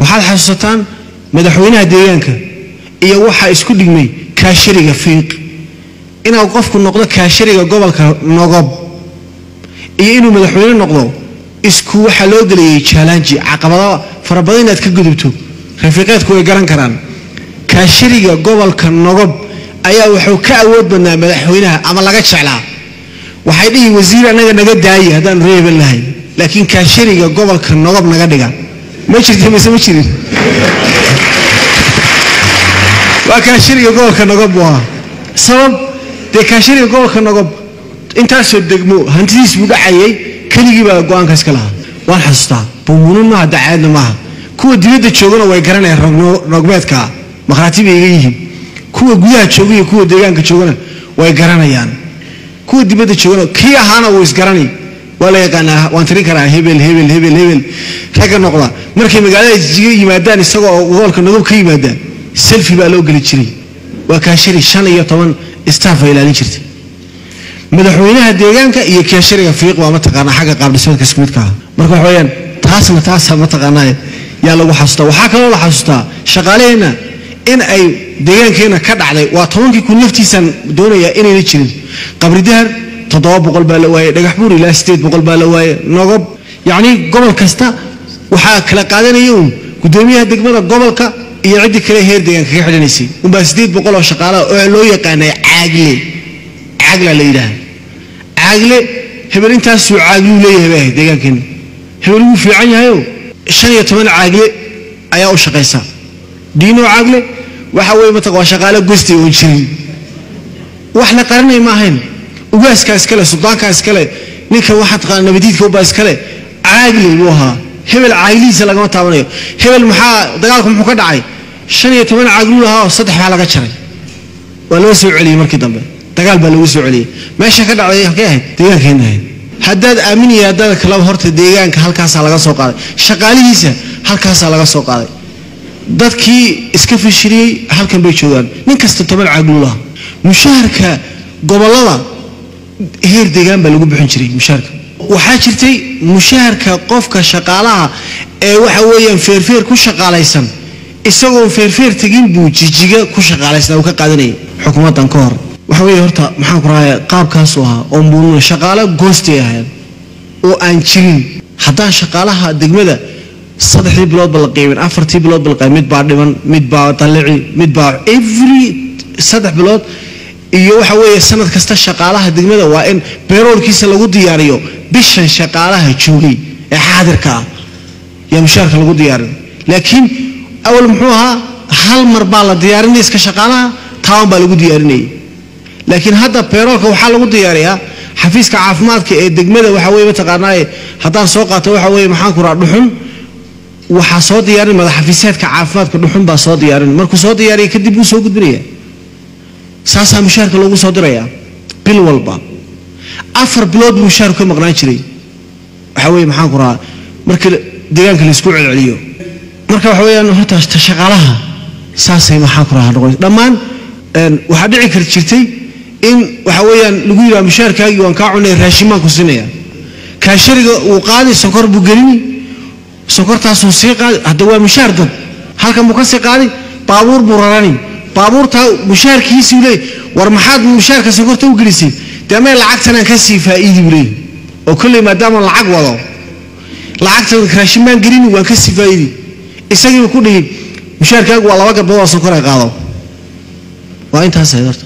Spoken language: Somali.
waxaad xasuusataan madaxweynaha deegaanka iyo waxaa isku dhigmay kaashariga fiiq inuu qofku noqdo kaashariga gobolka nogob iyo inuu madaxweyne noqdo isku waxaa loo gelayay jaalanji caqabado fara badan inaad ka gudubto rafiiqeedku way garan karaan kaashariga gobolka nogob ayaa wuxuu ka awood badnaa madaxweynaha ama laga jeclaa waxay dhihi wasiir annaga naga daaye haddaanu reeban lahay laakiin kaashariga gobolka nogob naga dhiga ma jirta mise ma jirin waa kaashariga gobolka nogob buu ahaa sabab dee kaashariga gobolka nogob intaasoo degmo hantidiis buu dhacayay keligii baa go-aankaas ka lahaa waan xasuustaa bumuunin maaha dacaadna maaha kuwa dibadda joogana way garanayaan rogmeedkaa makhraati bay iga yihiin kuwa gudaha jooga iyo kuwa deegaanka joogana way garanayaan kuwa dibadda joogana kii ahaana wuu isgaranay waa la yaqaanaa waan tirin karaa hebel hebel hebel hebel ragga noqda markay magaalada jiga yimaadaan isagoo gobolka nogob ka yimaadaan selfi baa loo geli jiray waa kaashari shan iyo toban staff ay ilaalin jirtay madaxweynaha deegaanka iyo kaashariga fiiq waa mataqaanaa xagga qaabdhismeedka isku midka ah marka waxa weeyaan taasna taasa mataqaanaa yaa lagu xasuustaa waxaa kaloo la xasuustaa shaqaaleheenna in ay deegaankeenna ka dhacday waa tobankii kun laftiisaan doonayaa inayna jirin qabridahar toddoba boqol baa la waayey dhagax buur ilaa sideed boqol baa la waayey nogob yacni gobol kasta waxaa kala qaadanaya uun gudoomiyaha degmada gobolka iyo ciddii kale heer deegaanka ka xidhanaysay unbaa sideed boqol oo shaqaalaha oo loo yaqaanay caagle caagla la yidhaha caagle hebel intaasuu caagluu leeyahay bay ahayd deegaankeenna hebel wuu fiican yahayo shan iyo toban caagle ayaa u shaqaysa diino caagle waxa weye mataq waa shaqaale gostay oon jirin wax la qaranay ma ahayn ugaaskaa iskale suldaankaa iskale ninka waxaa taqaana nabadiidka ubaa iskale caagle buu ahaa hebel caaglihiisa lagama taabanayo hebel maxaa dagaalku muxuu ka dhacay shan iyo toban caagluu lahaa oo saddex baa laga jaray waa loo soo celiyey markii dambe dagaal baa lagu soo celiyey meesha ka dhacday halkay ahayd deegaankeenna ahayd haddaad aaminaya haddaad kalaba horta deegaanka halkaasaa laga soo qaaday shaqaalihiisa halkaasaa laga soo qaaday dadkii iska fashiriyey halkan bay joogaan nin kasta toban caagluu lahaa mushaharka gobollada heer deegaan baa lagu bixin jiray mushaharka waxaa jirtay mushaharka qofka shaqaalaha ee waxa weeyaan feerfeer ku shaqaalaysan isagoon feerfeer tegin buu jijiga ku shaqaalaysnaa uu ka qaadanayay xukuumaddan ka hor waxa weeye horta maxaan ku raaya qaabkaasu ahaa oo muununa shaqaalo goostay ahayd oo aan jirin haddaan shaqaalaha degmada saddexdii biloodba la qiimin afartii biloodba la qiimin mid baa dhiman mid baa dallici mid baa every saddex bilood iyo waxa weeye sanad kasta shaqaalaha degmada waa in beeroolkiisa lagu diyaariyo bishan shaqaalaha joogay ee xaadirka ah yaa mushaarka lagu diyaarin laakiin awal muxuu ahaa hal mar baa la diyaarinaya iska shaqaalaha taaban baa lagu diyaarinayay laakiin hadda beeroolka waxaa lagu diyaariyaa xafiiska caafimaadka ee degmada waxa weye mataqaanaaye haddaan soo qaato waxa weye maxaan ku raa dhuxun waxaa soo diyaarin madaxafiiseedka caafimaadka dhuxun baa soo diyaarin markuu soo diyaariya kadib wuu soo gudbinaya saasaa mushaarka loogu soo dirayaa bil walba afar bilood buu mushaarku ka maqnaan jiray waxa weye maxaan ku rahaa marka deegaanka laysku celceliyo marka waxa weeyaan horta shaqaalaha saasay maxaan ku rahaa noqon dhammaan waxaa dhici kar jirtay in waxa weeyaan lagu yidhaha mushaarkaagii waan kaa cunay raashin baan ku siinaya kaashariga uu qaadi sokor buu gelini sokortaasuu sii qaadi hadda waa mushaar dad halkan buu ka sii qaadi baabuur buu rarani baabuurtaa mushaarkiisuu leey war maxaad mushaarka sokorta u gelisay dee mee lacagtanaan ka sii faa'iidi buu leey oo kolley maadaama lacag wado lacagtan raashin baan gelini waan ka sii faa'iidi isagiiba ku dhihi mushaarkaagu waa laba gabdhood oo sokor ay qaado waa intaas ahayd horta